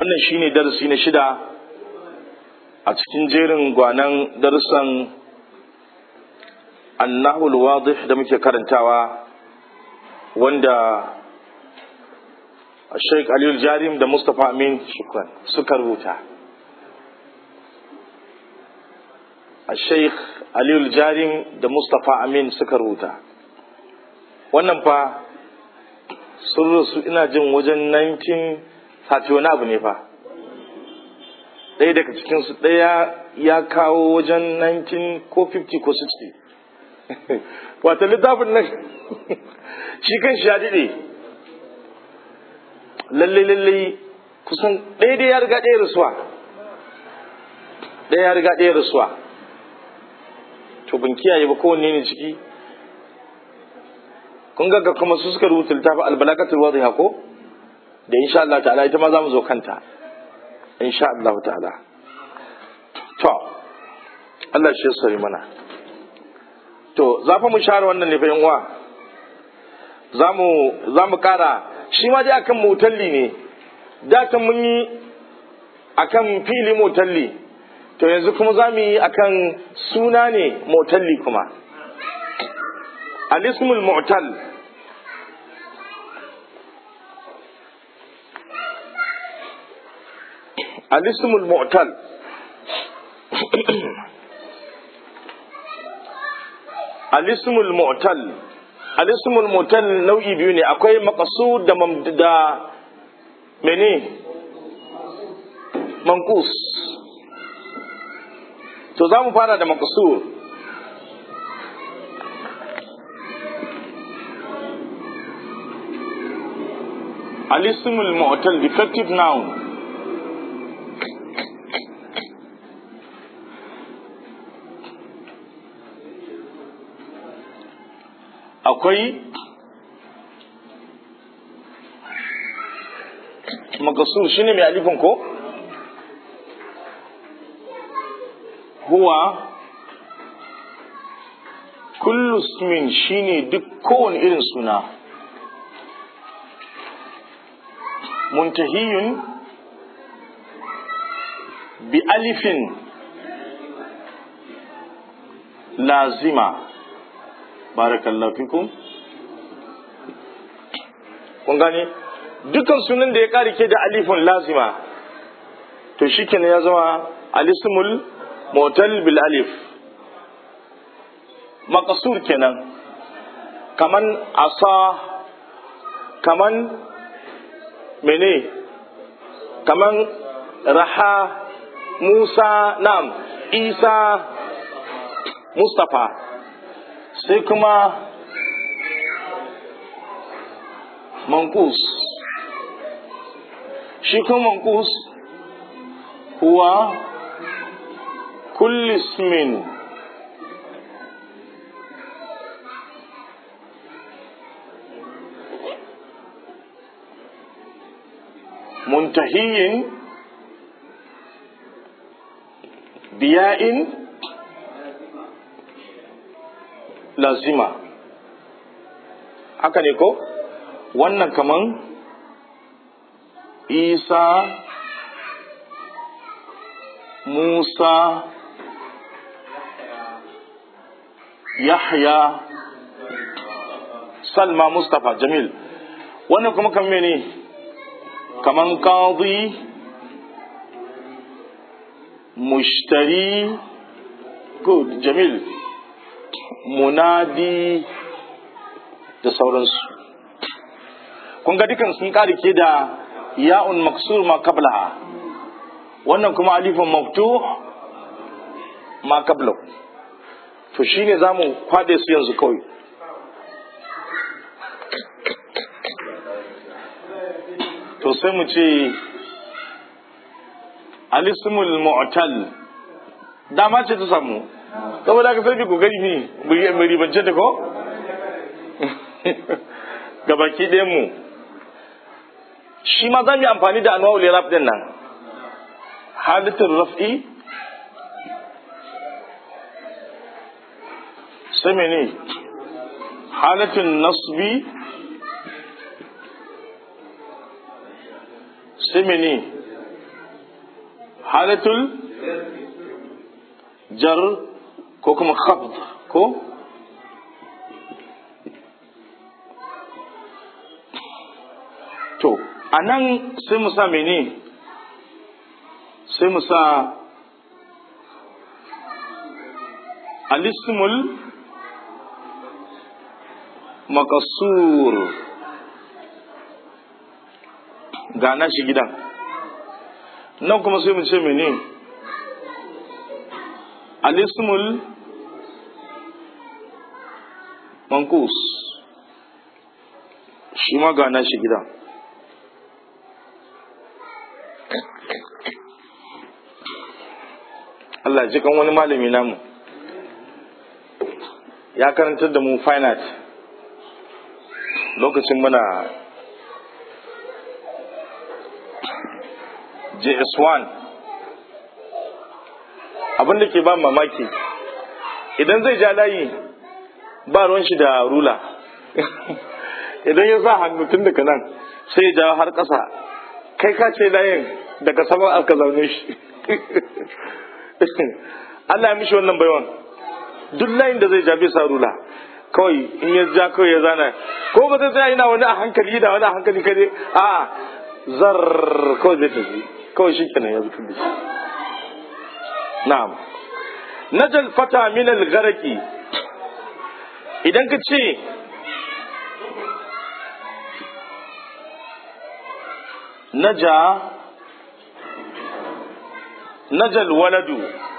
wannan shine darasi na shida a cikin jerin gwanan darussan annahul wadih da muke karantawa wanda Sheikh Aliyu Jarim da Mustapha Amin Shukran suka rubuta. Sheikh Aliyu Jarim da Mustapha Amin suka rubuta. Wannan fa sun rasu ina jin wajen 1930 wani abu ne fa. Ɗaya daga cikinsu ɗaya ya kawo wajen 19 ko 50 ko 60. Wata littafin nan shi kan shi ya daɗe. lalle lalle kusan ɗaya dai ya riga ɗaya rasuwa ɗaya ya riga ɗaya rasuwa to ban kiyaye ba kowanne ne ciki kun ga kuma su suka rubuta littafin albalakatul wadhiha ko da insha Allah ta'ala ita ma za mu zo kanta insha Allah ta'ala to Allah shi sari mana to za fa mu share wannan ne fa yan uwa za mu za mu kara shi ma dai akan motalli ne da ta mun yi akan fili motalli to yanzu kuma za mu yi akan suna ne motalli kuma alismul mu'tal alismul mu'tal alismul mu'tal alismul mutal nau'i biyu ne akwai maqsud da da mene manqus to za mu fara da maqsur alismul mu'tal defective noun akwai makasur shi ne mai alifin ko huwa kullu ismin shi ne duk kowane irin suna muntahiyun bi alifin lazima barakallahu fikum kun gane dukkan sunan da ya kare ke da alifun lazima to shikenan ya zama alismul motal bil alif maqsur kenan kaman asa kaman mene kaman raha musa nam isa mustafa sai kuma mankus shi kuma mankus huwa kulli ismin muntahiyin biya'in lazima haka ne ko wannan kaman isa musa yahya salma mustapha jamil wannan kuma kan mene kaman qadi mushtari good jamil munadi da sauransu kun ga dukan sun ke da ya'un maksur ma qablaha wannan kuma alifun maftuh ma qabla to shine zamu kwade su yanzu kawai to sai mu ce alismul mu'tal dama ce ta samu saboda ka sai ku gani ne mu ribance ta ko gabaki ɗayan mu shi ma za mu yi amfani da anwa'ul irab din nan hadatul raf'i sai mene halatul nasbi sai mene halatul jar ko kuma khabd ko to a nan sai mu sa mene sai mu sa alismul makasur gana shi gidan nan kuma sai mu ce mene alismul mankus shi ma gana shi gidan Allah ji kan wani malami namu ya karantar da mu finite lokacin muna JS1 abin da ke ba mamaki idan zai ja layi ba ruwan shi da rula idan ya sa hannu tun daga nan sai ya ja har ƙasa kai ka ce layin daga saman aka zaune shi Allah ya mishi wannan baiwan duk layin da zai ja bai sa rula kawai in ya ja kawai ya zana ko ba zai tsaya ina wani a hankali da wani a hankali kare a zar kawai zai tafi kawai shi kenan ya zuci da shi na'am najal fata min al-gharaqi idan ka ce naja najal waladu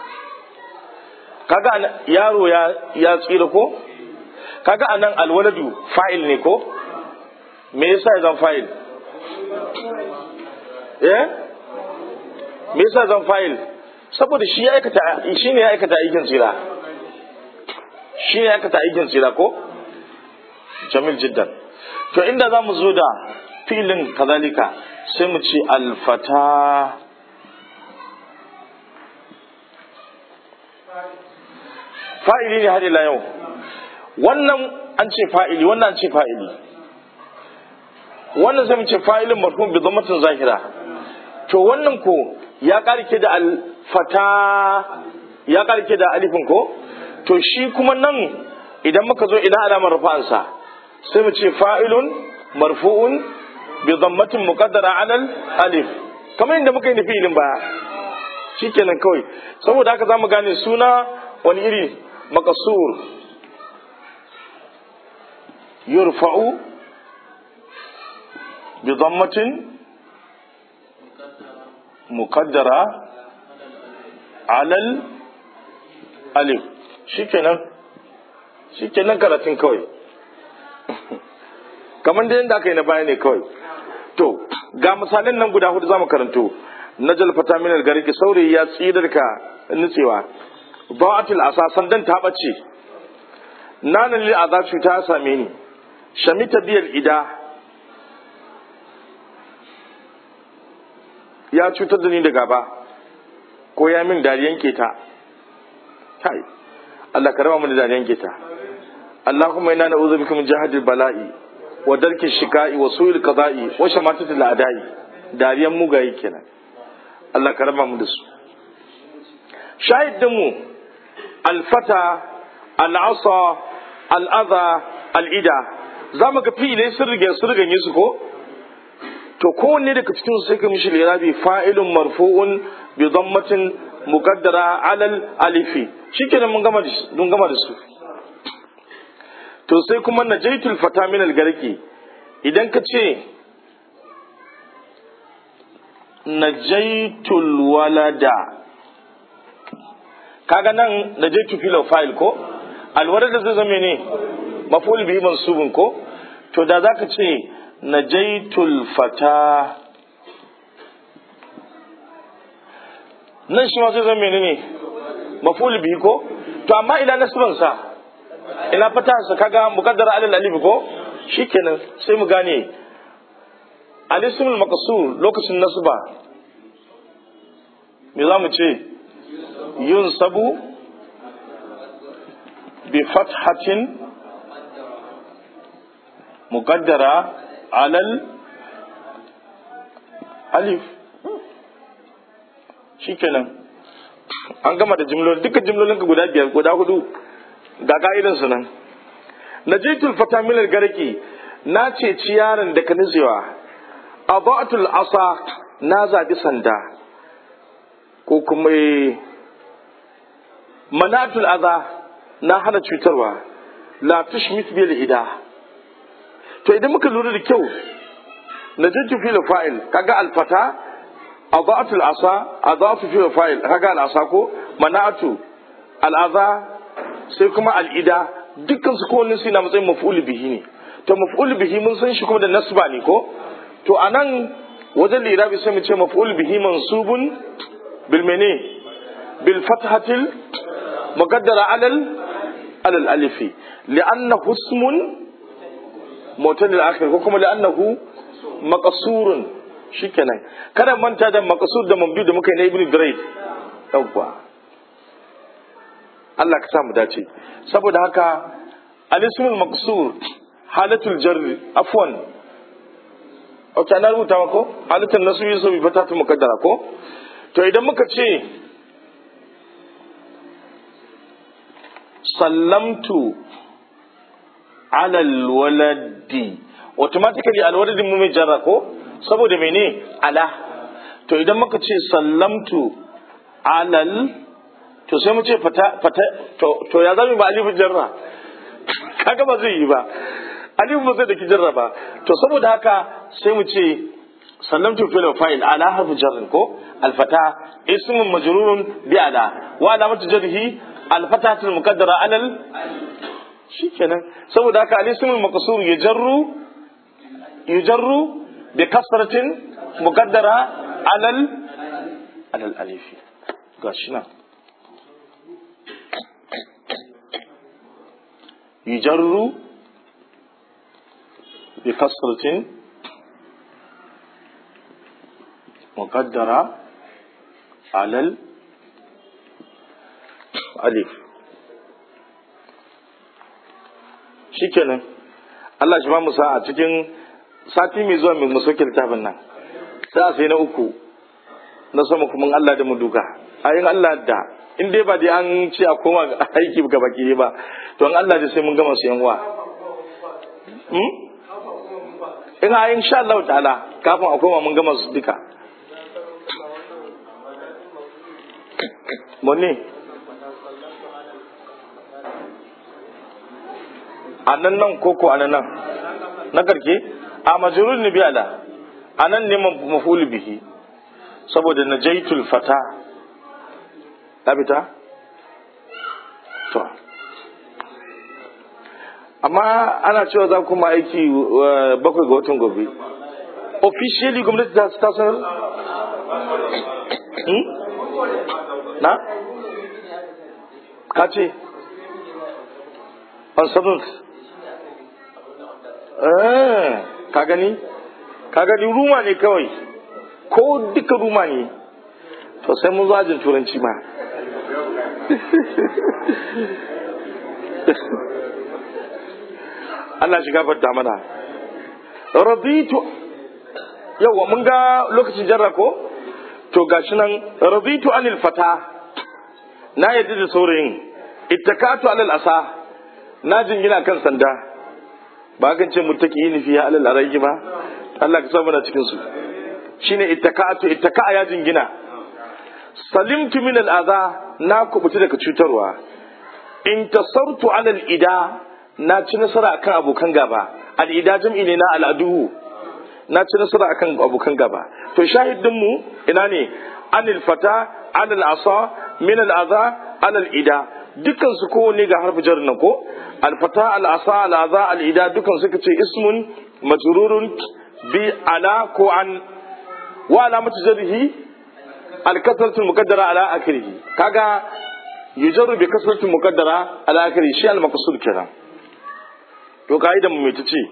kaga yaro ya ya tsira ko kaga anan alwaladu fa'il ne ko me yasa ya zan fa'il eh me yasa zan fa'il saboda shi ya aikata shi ne ya aikata aikin tsira shi ne ya aikata aikin tsira ko jamil jiddan to inda za mu zo da filin kazalika sai mu ce alfata fa'ili ne har ila yau wannan an ce fa'ili wannan an ce fa'ili wannan sai mu ce fa'ilin marhum bi dhammatin zahira to wannan ko ya karke da alfata ya karke da alifin ko to shi kuma nan idan muka zo ina alamar rafa'ansa sai mu ce fa'ilun marfu'un bi dhammatin muqaddara alal alif kamar inda muka yi da fi'ilin baya shikenan kawai saboda haka zamu gane suna wani iri makasur yurfa'u bi dhammatin muqaddara alal alif shikenan shikenan karatun kawai kamar da yadda aka yi na baya ne kawai to ga misalin nan guda hudu zamu karanto najal fata min algariki saurayi ya tsidar ka nutsewa ba'atul asasan dan ta bace nanan lil aza cuta same ni shamita biyal ida ya cutar da ni da gaba ko ya min dariyan keta kai Allah ka raba mu da dariyan keta Allahumma inna na'udhu bika min jahadil bala'i wa darki shika'i wa su'il qada'i wa shamatatil a'da'i dariyan mugaye kenan Allah ka raba mu da su shahidin mu alfata al'asa al'adha al'ida za mu ga fi'ilai sun rige sun riganye su ko to kowanne daga cikin su sai ka mishi lirabi fa'ilun marfu'un bi dhammatin muqaddara alal alifi shikenan mun gama mun gama da su to sai kuma najaitul fata min algarki idan ka ce najaitul walada kaga nan najaitu fil fa'il ko alwalada zai zama ne maf'ul bihi mansubun ko to da zaka ce najaitul fata nan shi ma zai zama ne maf'ul bihi ko to amma ina nasban sa ina fata sa kaga muqaddara alal alif ko shikenan sai mu gane alismul maqsur lokacin nasba me za mu ce yunsabu bi fathatin muqaddara alal alif shikenan an gama da jimloli duka jimlolin ka guda biyar guda hudu ga ka'idan su nan najitul fata min garki na ce ciyaran da ka nutsewa abatul asa na zabi sanda ko kuma manatul aza na hana cutarwa la tushmit bil ida to idan muka lura da kyau najatu fil fa'il kaga al fata adatu al asa adatu fil fa'il kaga al asa ko manatu al aza sai kuma al ida dukkan su kowanne su na matsayin maf'ul bihi ne to maf'ul bihi mun san shi kuma da nasba ne ko to anan wajen lirabi sai mu ce maf'ul bihi mansubun bil mene bil fathatil muqaddara alal alal alifi li'annahu ismun mutal akhir ko kuma li'annahu maqsurun shikenan kada manta da maqsur da mambi da muka yi na ibnu durayd yawwa Allah ka sa mu dace saboda haka al-ismul maqsur halatul jarri afwan ok na rubuta ko halittar nasu yi sabi fata ta mukaddara ko to idan muka ce sallamtu alal waladi automatically alwaladin mu mai jarra ko saboda mene ala to idan muka ce sallamtu alal to sai mu ce fata fata to, to ya zami ba alifu jarra kaga ba zai yi ba alifu ba zai da ki jarra ba to saboda haka sai mu ce sallamtu fil fa'il ala harfu jarrin ko alfata ismun majrurun bi ala wa alamatu jarhi alfatatul muqaddara alal shikenan saboda haka al-ismul maqsur yajarru yujarru bi kasratin muqaddara alal alal alif gashi nan yujarru bi kasratin muqaddara alal alif shikenan Allah shi ba mu sa a cikin sati mai zuwa mai musokin littafin nan sai a sai na uku na sama kuma Allah da mu duka ayin Allah da in dai ba dai an ce a koma aiki ga baki ba to an Allah da sai mun gama su yan uwa in a insha Allah ta'ala kafin a koma mun gama su duka Mone? a nan nan koko a nan nan na karke a majurul ni biyala a nan ne mafulu bihi saboda na jaitul fata fita? to amma ana cewa za kuma aiki bakwai ga watan gobe officially gwamnati ta sanar na? ka ce on seventh ka gani ka gani ruma ne kawai ko duka ruma ne to sai mun zo ajin turanci ma Allah shiga fadda mana raditu yawa mun ga lokacin jarra ko to gashi nan raditu anil fata na yadda da saurayin ittakatu alal asa na jingina kan sanda ba kan ce mutaki yi nufi ya alal araiki ba Allah ka samu na cikin su shine ittakatu ittaka ya jingina salimtu min al adha na kubuta daga cutarwa in tasartu alal ida na ci nasara akan abokan gaba al ida jam'i ne na al adu na ci nasara akan abokan gaba to shahidin mu ina ne anil fata alal asa min al adha alal ida dukkan su kowanne ga harfi jar nan ko alfata al'asa al'aza al'ida dukkan suka ce ismun majrurun bi ala ko an wa alamatu jarhi al-kasratu muqaddara ala akhirih kaga yujarru bi kasratu muqaddara ala akhirih shi al-maqsud kenan to kaidan mu mai tace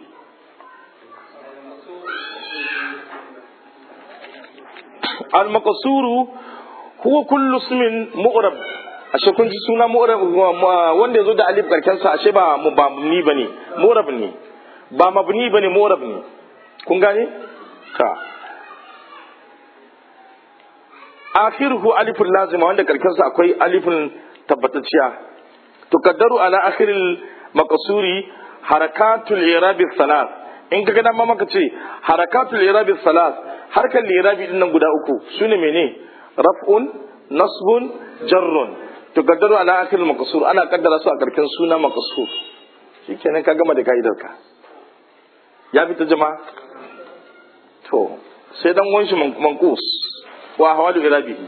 al-maqsuru huwa kullu ismin mu'rab ashe kun ji suna mu'rab wanda yazo da alif karken sa ashe ba mu ba mabni bane mu'rab ne ba mabni bane mu'rab ne kun gane ka akhiruhu alifun lazima wanda karkansa akwai alifun tabbatacciya tukaddaru ala akhiril maqsuri harakatul irabi salat in ka ga ma maka ce harakatul irabi salat harkar lirabi din nan guda uku sune mene raf'un nasbun jarrun tukaddaru ala akhiril maqsur ana kaddara su a karkin suna maqsur shikenan ka gama da ka'idar ka ya fita jama'a to sai dan wanshi manqus wa hawadu irabihi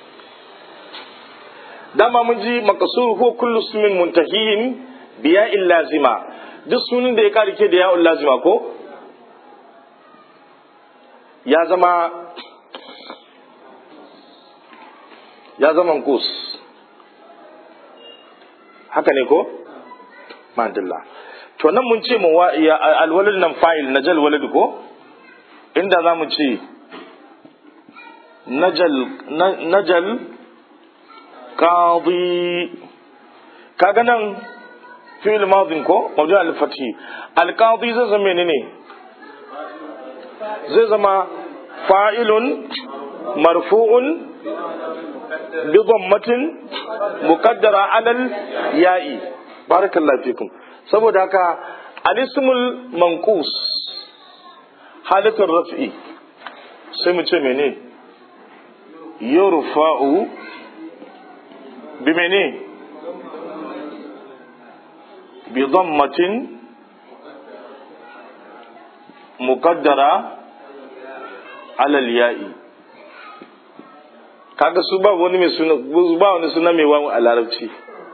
dama mun ji makasur ko kullu ismin muntahiyin biya lazima duk sunan da ya karike da ya'ul lazima ko ya zama ya zama kus haka ne ko madalla to nan mun ce mu alwalid nan fa'il najal walid ko inda za mu ce najal najal qadi kaga nan fi'il madin ko mawdu al-fathi al-qadi zai zama menene zai zama fa'ilun marfu'un bi dhammatin muqaddara alal ya'i barakallahu fikum saboda haka al-ismul manqus halatul raf'i sai mu ce menene yurfa'u bimene bidammatin muqaddara alal ya'i kaga su ba wani mai suna ba wani suna mai wawu a larabci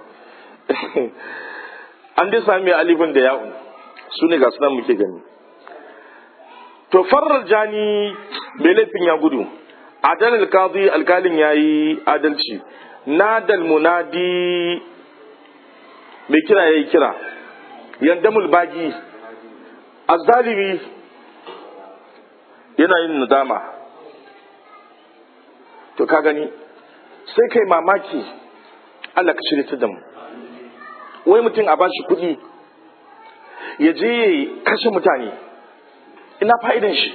an dai sami alifin da ya'un su ne ga sunan muke gani to farar jani bai laifin ya gudu adal alkazi alkalin ya yi adalci nadal munadi mai kira ya yi kira yandamul bagi azzalimi yana yin nadama to ka gani sai kai mamaki Allah ka shirya da mu wai mutum a bashi kuɗi ya je kashe mutane ina fa'idan shi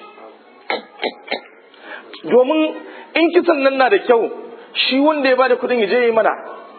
domin in kisan nan na da kyau shi wanda ya bada kudin ya je yi mana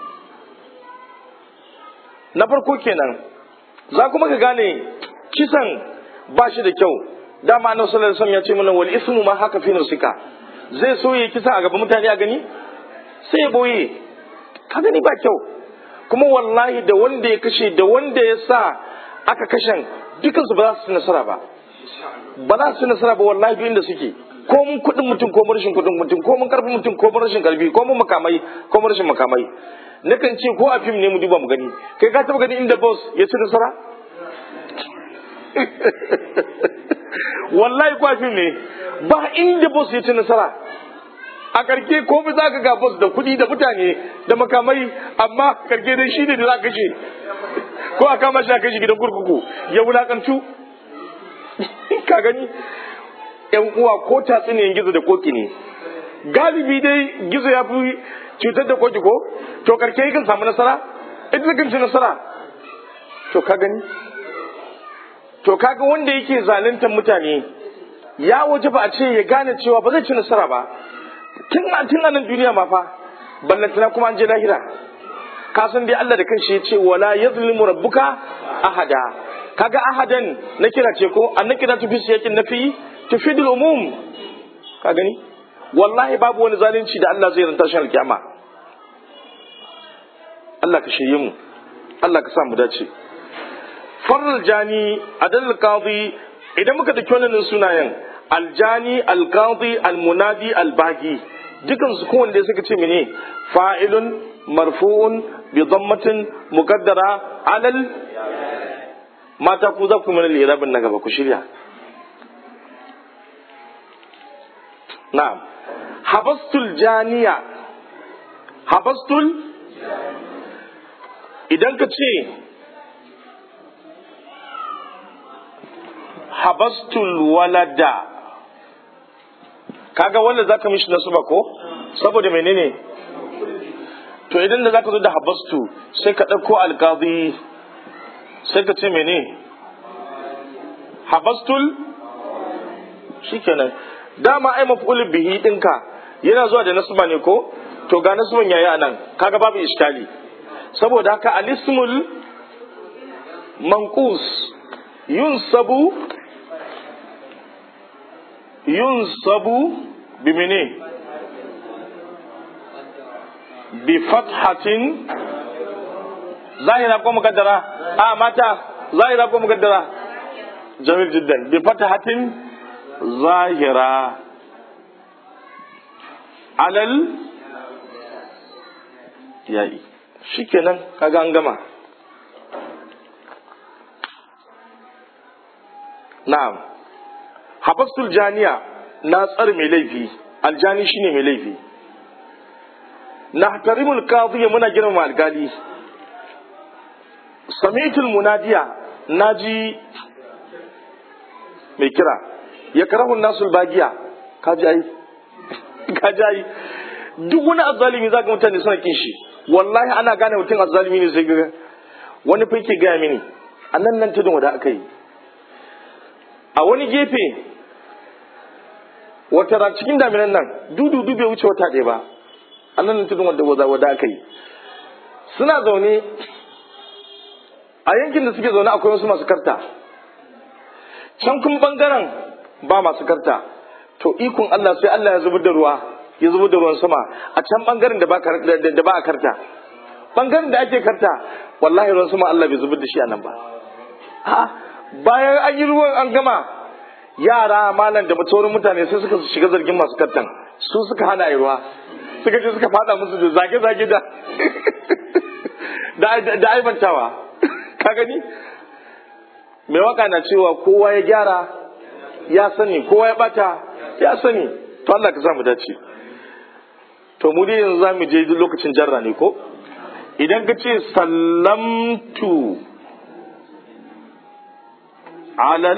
na farko kenan za kuma ka gane kisan ba shi da kyau dama annabi sallallahu alaihi wasallam ya ce mana wal ismu ma haka fi nusika zai so ya kisa a gaban mutane a gani sai ya boye ka gani ba kyau kuma wallahi da wanda ya kashe da wanda ya sa aka kashen dukansu ba za su nasara ba ba za su nasara ba wallahi duk inda suke ko mun kuɗin mutum ko mun rashin kuɗin mutum ko mun karfin mutum ko mun rashin karfi ko mun makamai ko mun rashin makamai nakan ce ko a fim ne mu duba mu gani kai ka taba gani inda boss ya ci nasara wallahi ko a fim ne ba inda boss ya ci nasara a karke ko bi za ka ga boss da kuɗi da mutane da makamai amma karke dai shi ne da za ka kashe ko a kama shi a kashe gidan kurkuku ya wulakantu ka gani yan uwa ko tatsuniyan gizo da koki ne galibi dai gizo ya fi cutar da koki ko to karke kan samu nasara ita kan ci nasara to ka gani to kaga wanda yake zaluntar mutane ya waje ba a ce ya gane cewa ba zai ci nasara ba tun a tun nan duniya ma fa ballantana kuma an je lahira ka san dai Allah da kanshi ya ce wala yazlimu rabbuka ahada kaga ahadan na kira ce ko an na kira tufi siyakin nafi tufidul umum ka gani wallahi babu wani zalunci da Allah zai ranta shi alkiyama Allah ka shirye mu Allah ka sa mu dace farral jani adal qadi idan muka dauki wannan sunayen aljani alqadi almunadi albagi dukan su kowanne suka ce mene fa'ilun marfu'un bi dhammatin muqaddara alal mata ku za ku mana lirabin na gaba ku shirya na'am habastul janiya habastul idan ka ce habastul walada kaga wanda za ka mishi nasu ba ko saboda menene to idan da za ka zo da habastu sai ka ɗauko alkazi sai ka ce mene habastul shikenan dama ai maf'ul bihi dinka yana zuwa da nasba ne ko to ga nasban yayi anan kaga babu iskali saboda haka alismul manqus yunsabu yunsabu bimene bi fathatin zahira ko mukaddara a mata zahira ko mukaddara jamil jiddan bi fathatin zahira alal yayi shikenan kaga an gama na'am habastul janiya na tsar mai laifi aljani shine mai laifi na tarimul qadiyya muna girmama algali sami'tul munadiya naji mai kira ya karahu nasul bagiya kaji ai kaji ai duk wani azzalimi zaka mutane suna kin shi wallahi ana gane mutum azzalimi ne sai ga wani fa yake gaya mini a nan nan tudun wada aka yi a wani gefe wata ran cikin daminan nan dudu bai wuce wata ɗaya ba a nan nan tudun wada wada aka yi suna zaune a yankin da suke zaune akwai wasu masu karta can kun bangaren ba masu karta to ikon Allah sai Allah ya zubar da ruwa ya zubar da ruwan sama a can bangaren da ba a karta bangaren da ake karta wallahi ruwan sama Allah bai zubar da shi a nan ba bayan an yi ruwan an gama yara malam da sauran mutane sai suka shiga zargin masu kartan su suka hana yi ruwa suka je suka fada musu da zage-zage da da aibantawa ka gani mai waka na cewa kowa ya gyara ya sani kowa ya bata ya sani to Allah ka samu dace to mu dai yanzu zamu je lokacin jarra ne ko idan ka ce sallamtu alal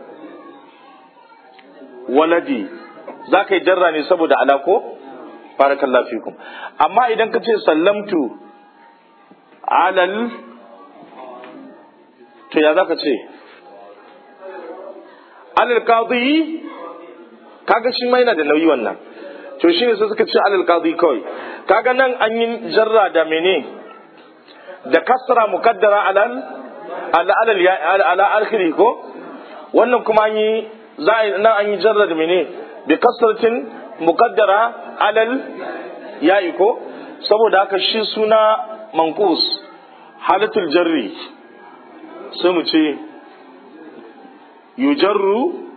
waladi za ka yi jarra ne saboda alako barakallahu fikum amma idan ka ce sallamtu alal to ya za ka ce alal qadi kaga shi ma yana da nauyi wannan to shi ne sai suka ce alal qadi kawai kaga nan an yi jarra da mene da kasra mukaddara alal ala alal ya ala akhiri ko wannan kuma an yi za a nan an yi jarra da mene bi kasratin mukaddara alal ya'i ko saboda haka shi suna manqus halatul jarri sai mu ce yujarru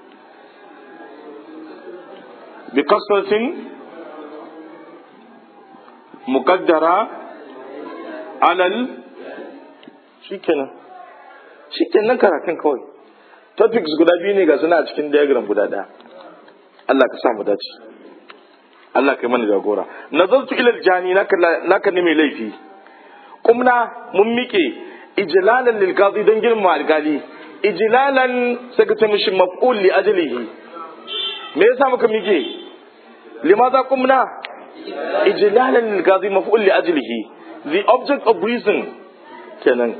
bi kasratin mukaddara alal shikenan shikenan karatun kawai topics guda biyu ne ga suna a cikin diagram guda ɗaya Allah ka sa mu dace Allah kai mana jagora nazartu ila jani naka ne mai laifi kumna mun mike ijlalan lil qadi don girma alkali ijlalan sai ka ce mishi maf'ul li ajlihi me yasa muka mike limaza kumna ijlalan lil qadi maf'ul li ajlihi the object of reason kenan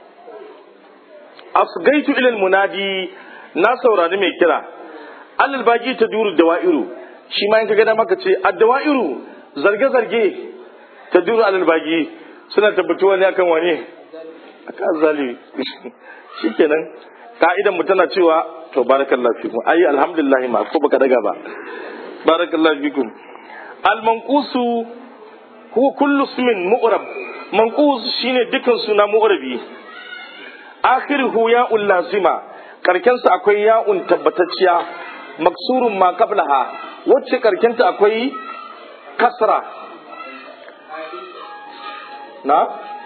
asgaitu ila munadi na saurari mai kira alal baki ta duru dawa'iru shi ma in ka gada maka ce addawa'iru zarge-zarge ta duru alal baki suna tabbatuwa ne akan wane akan zalimi shikenan ka'idan mu tana cewa to barakallahu fikum ayi alhamdulillah ma ko baka daga ba barakallahu fikum al manqusu huwa kullu ismin mu'rab manqus shine dukkan suna mu'rabi akhiruhu ya'ul lazima karkensa akwai ya'un tabbatacciya maksurun ma qablaha wacce karkenta akwai kasra na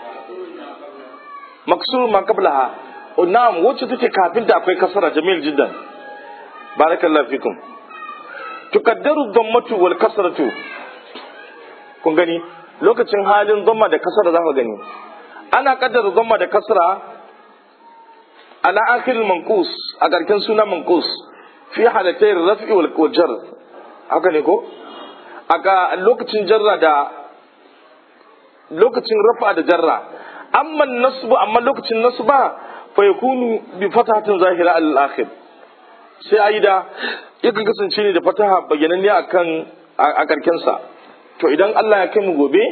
maksurun ma qablaha na'am wacce take kafin ta akwai kasra jamil jiddan barakallahu fikum tukaddaru dhammatu wal kasratu kun gani lokacin halin dhamma da kasra za ka gani ana kaddara dhamma da kasra ala akhir manqus a karken suna manqus fi halatai raf'i wal jar haka ne ko aka lokacin jarra da lokacin rafa da jarra amma nasbu amma lokacin nasba fa yakunu bi fatahatin zahira al akhir sai ayi da yakan kasance ne da fataha bayyananne akan a karkensa to idan Allah ya kai mu gobe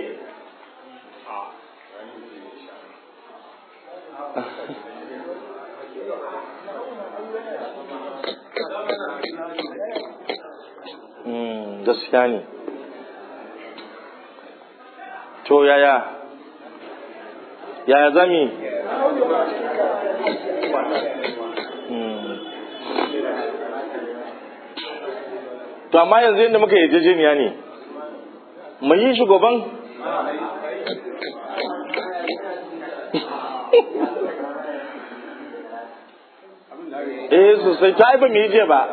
gaskiya ne to yaya yaya zami to amma yanzu yadda muka yarjejeniya ne mu yi shugaban eh sosai ta ba mu yi je ba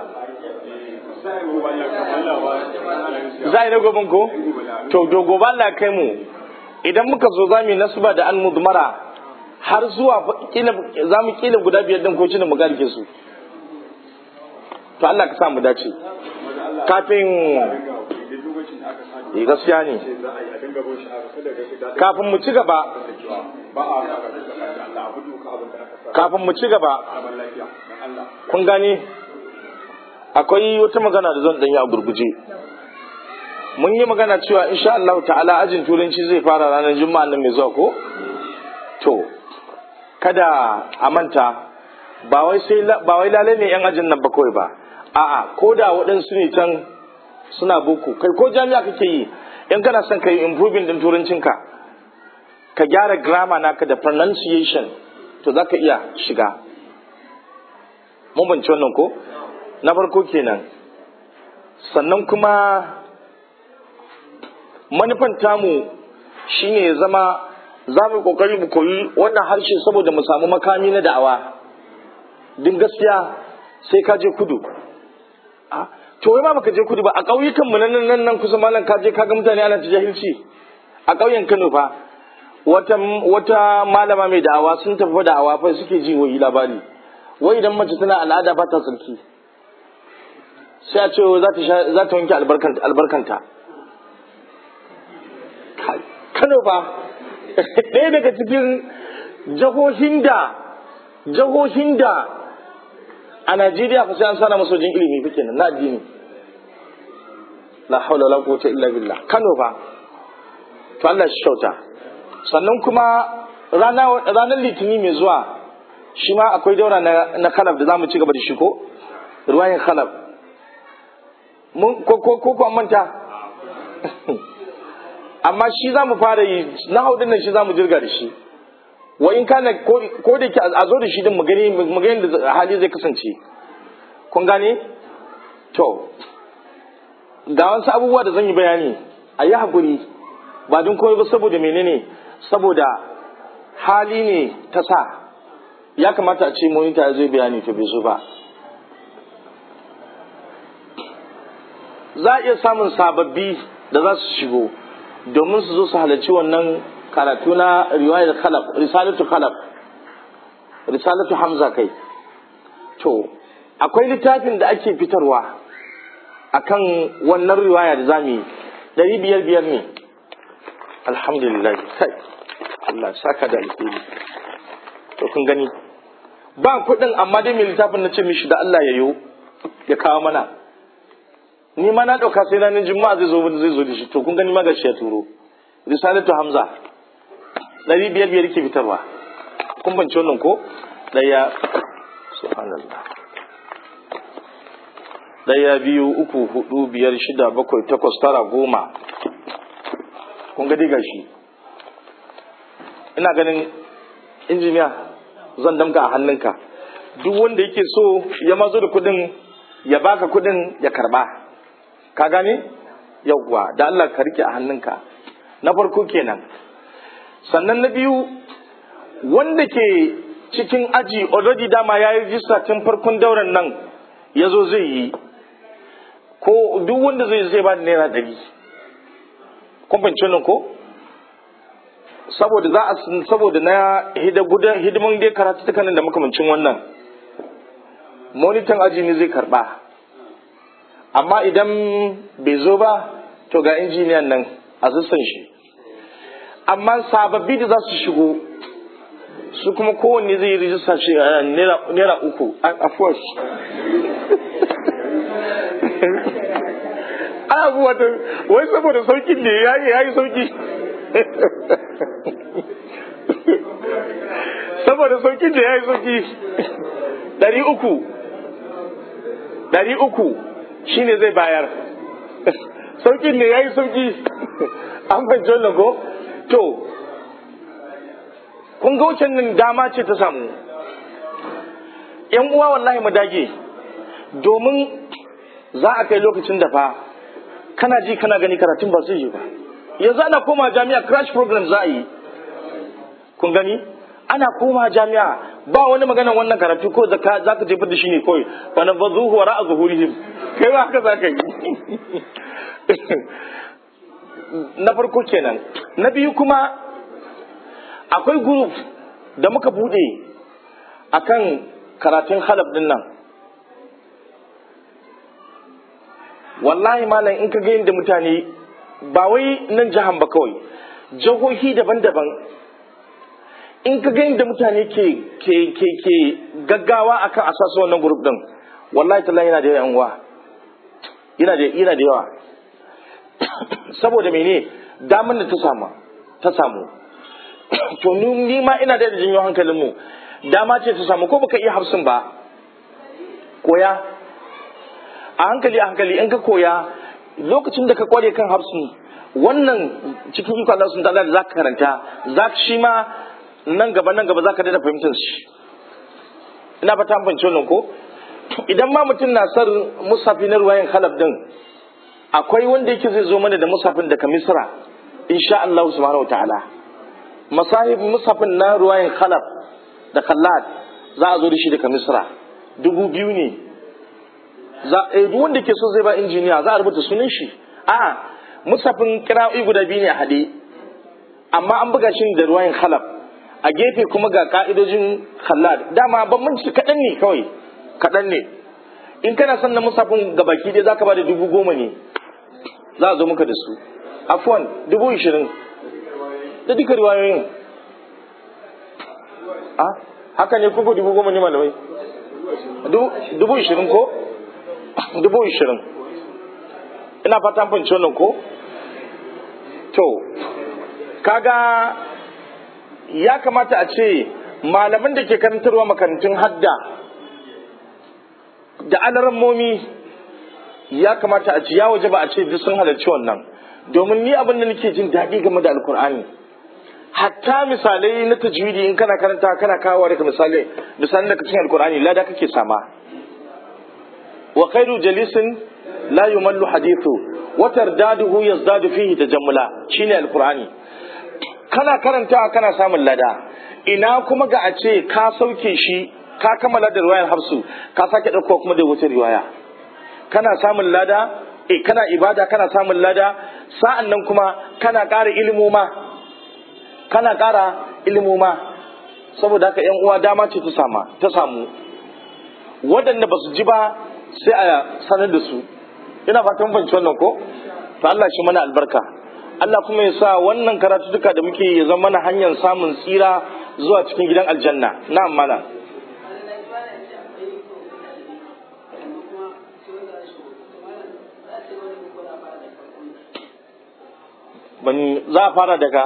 za a yi na goben ko to do gobe Allah kai mu idan muka zo za mu yi nasuba da an mudmara har zuwa za mu kila guda biyar din ko cinin mu garke su to Allah ka sa mu dace kafin eh gaskiya ne kafin mu ci gaba kafin mu ci gaba kun gane akwai wata magana da zan danyi a gurguje mun yi magana cewa insha Allah ta'ala ajin turanci zai fara ranar juma'a nan mai zuwa ko to kada a manta ba wai sai ba wai lalle ne yan ajin nan ba kawai ba a'a ko da waɗansu ne can suna boko kai ko jami'a kake yi in kana son ka yi improving din turancinka ka gyara grammar naka da pronunciation to za ka iya shiga mun banci wannan ko na farko kenan sannan kuma manufan tamu shine ya zama za mu kokari mu koyi wannan harshe saboda mu samu makami na da'awa din gaskiya sai ka je kudu to wai ma baka je kudu ba a ƙauyukan mu nan nan nan kusa malam ka je ka ga mutane ana ta jahilci a ƙauyen Kano fa wata wata malama mai da'awa sun tafi da'awa fa suke ji wai labari wai idan mace tana al'ada ba ta tsarki sai a ce za ta za ta wanke albarkanta albarkanta Kano fa ɗaya daga cikin jahohin da jahohin da a Najeriya fa sai an sana masojin ilimi fa kenan na addini la haula wala quwwata illa billah Kano fa to Allah shi kyauta sannan kuma rana ranar litini mai zuwa shi ma akwai daura na na khalaf da zamu ci gaba da shi ko ruwayin khalaf mun ko ko ko manta amma shi za mu fara yi na haudin nan shi za mu jirga da shi wa in kana ko da ke a zo da shi din mu gani mu gani da hali zai kasance kun gane to ga wasu abubuwa da zan yi bayani a yi hakuri ba don komai ba saboda menene saboda hali ne ta sa ya kamata a ce monita ya zai bayani to bai zo ba za a iya samun sababbi da za su shigo domin su zo su halarci wannan karatu na riwayar khalaf risalatu khalaf risalatu hamza kai to akwai littafin da ake fitarwa akan wannan riwaya da zamu yi ɗari biyar biyar ne alhamdulillah kai Allah saka da alheri to kun gani ba kuɗin amma dai mai littafin na ce mishi da Allah ya yo ya kawo mana ni ma na ɗauka sai ranar juma'a zai zo zai zo da shi to kun gani ma gashi ya turo risalatu hamza ɗari biyar biyar ke fitarwa kun bance wannan ko ɗaya subhanallah ɗaya biyu uku hudu biyar shida bakwai takwas tara goma kun gadi gashi ina ganin injiniya zan damka a hannunka duk wanda yake so ya mazo da kuɗin ya baka kuɗin ya karba ka gane yawwa da Allah ka rike a hannunka na farko kenan sannan na biyu wanda ke cikin aji already dama ya yi rijista tun farkon dauran nan ya zo zai yi ko duk wanda zai zai ba da naira ɗari kun fahimci nan ko saboda za a saboda na hidiman dai karatu tukanin da makamancin wannan monitan aji ne zai karba amma idan bai zo ba to ga injiniyan nan a sassan shi amma sababbi da za su shigo su kuma kowanne zai yi rijista shi naira uku a force a abu wata wai saboda saukin ne ya yi ya yi sauki saboda saukin da ya yi sauki ɗari uku ɗari uku shi ne zai bayar saukin ne ya yi sauki an fahimci wannan ko to kun ga wucin nan dama ce ta samu yan uwa wallahi mu dage domin za a kai lokacin da fa kana ji kana gani karatun ba zai yi ba yanzu ana koma jami'a crash program za a yi kun gani ana koma jami'a ba wani magana wannan karatu ko za ka jefar da shi ne kawai wani ba zuhu wara a zuhurihim kai ba haka za ka yi na farko kenan na biyu kuma akwai group da muka bude akan karatun halab din nan wallahi malam in ka ga yadda mutane ba wai nan jihan ba kawai jihohi daban-daban in ka ga yadda mutane ke ke ke ke gaggawa akan asasa wannan group din wallahi tallahi yana da yawa uwa yana da yana da yawa saboda mene damar da ta samu ta samu to ni ma ina da jinyo hankalin mu dama ce ta samu ko baka iya hafsin ba koya a hankali a hankali in ka koya lokacin da ka kware kan hafsin wannan cikin iko Allah sun ta'ala da zaka karanta zaka shi ma nan gaba nan gaba zaka daina fahimtar shi ina ba ta fahimci wannan ko idan ma mutum na sar musafi na ruwayan khalaf din akwai wanda yake zai zo mana da musafin daga misra insha Allah subhanahu wa ta'ala masahib musafin na ruwayan khalaf da khallat za a zo da shi daga misra dubu biyu ne za a duk wanda ke so zai ba injiniya za a rubuta sunan shi a musafin kira'o'i guda biyu ne a haɗe amma an buga shi da ruwayan khalaf a gefe kuma ga ka'idojin khallat dama bambanci kaɗan ne kawai kaɗan ne in kana son na musafin gabaki dai zaka ba da dubu goma ne za a zo muka da su afwan dubu ishirin da duka riwayoyin a haka ne kuku dubu goma ne malamai dubu ishirin ko dubu ishirin ina fata fahimci wannan ko to kaga ya kamata a ce malaman da ke karantarwa makarantun hadda da alarammomi ya kamata a ce ya waje ba a ce duk sun halarci wannan domin ni abin da nake jin daɗi game da alkur'ani hatta misalai na tajwidi in kana karanta kana kawo daga misalai misalai daga cikin alkur'ani lada kake sama wa khairu jalisin la yumallu hadithu wa tardaduhu yazdadu fihi tajammula shine alkur'ani kana karanta kana samun lada ina kuma ga a ce ka sauke shi ka kammala da riwayar hafsu ka sake ɗauko kuma da wata riwaya kana samun lada eh kana ibada kana samun lada sa'an nan kuma kana ƙara ilimoma kana ƙara ilimoma saboda haka yan uwa dama ce ta sama ta samu waɗanda ba su ji ba sai a sanar da su ina fatan fahimci wannan ko to Allah shi mana albarka Allah kuma ya sa wannan karatu duka da muke ya zama mana hanyar samun tsira zuwa cikin gidan aljanna na'am mana ban za a fara daga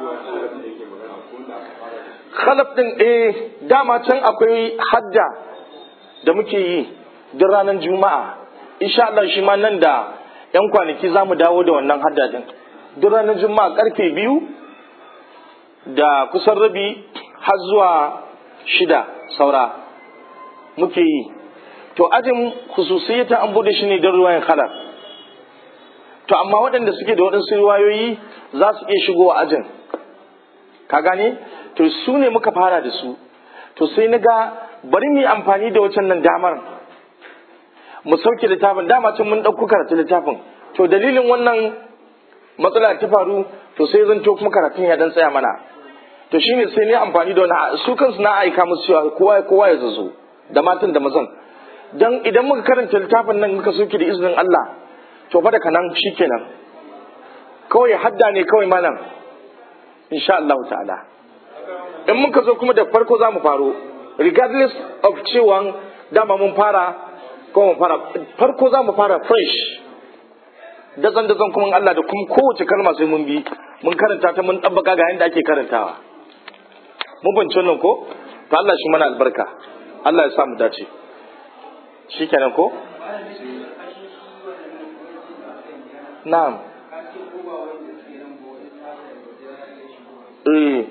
khalaf din eh dama can akwai hadda da muke yi duk ranar juma'a insha Allah shi ma nan da yan kwanaki za mu dawo da wannan hadda din duk ranar juma'a karfe biyu da kusan rabi har zuwa shida saura muke yi to ajin khususiyata an bude shi ne don ruwayan khalaf to amma waɗanda suke da waɗansu riwayoyi za su iya shigo a ajin ka gane to su ne muka fara da su to sai na ga bari mu yi amfani da wacan nan damar mu sauke littafin dama can mun ɗauko karatu littafin to dalilin wannan matsala ta faru to sai zan to kuma karatun ya dan tsaya mana to shine sai ne amfani da wani su kansu na aika musu cewa kowa kowa ya zazo da matan da mazan dan idan muka karanta littafin nan muka sauke da izinin Allah to fa daga nan shikenan kawai hadda ne kawai malam insha Allah ta'ala in muka zo kuma da farko za mu faro regardless of cewa dama mun fara ko mun fara farko za mu fara fresh dazan dazan kuma Allah da kuma kowace kalma sai mun bi mun karanta ta mun ɗabbaka ga yadda ake karantawa mun banci wannan ko to Allah shi mana albarka Allah ya sa mu dace shikenan ko na'am eh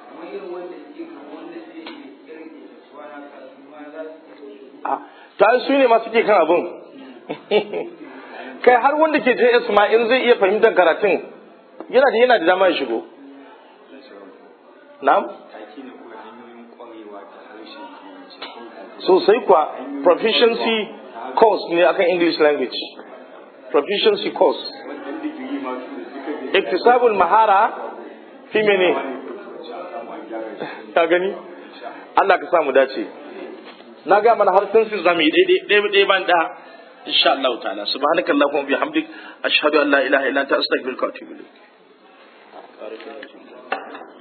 ta su ne masu ke kan abin kai har wanda ke JS ma in zai iya fahimtar karatun yana da yana da dama ya shigo na'am sosai kuwa proficiency course ne akan English language proficiency course iktisabul mahara fi mene ka gani Allah ka samu dace na ga mana har sun zamu yi daidai ɗaya ɗaya ban da insha Allah ta'ala subhanakallahumma wa bihamdik ashhadu an la ilaha illa anta astaghfiruka wa atubu ilaik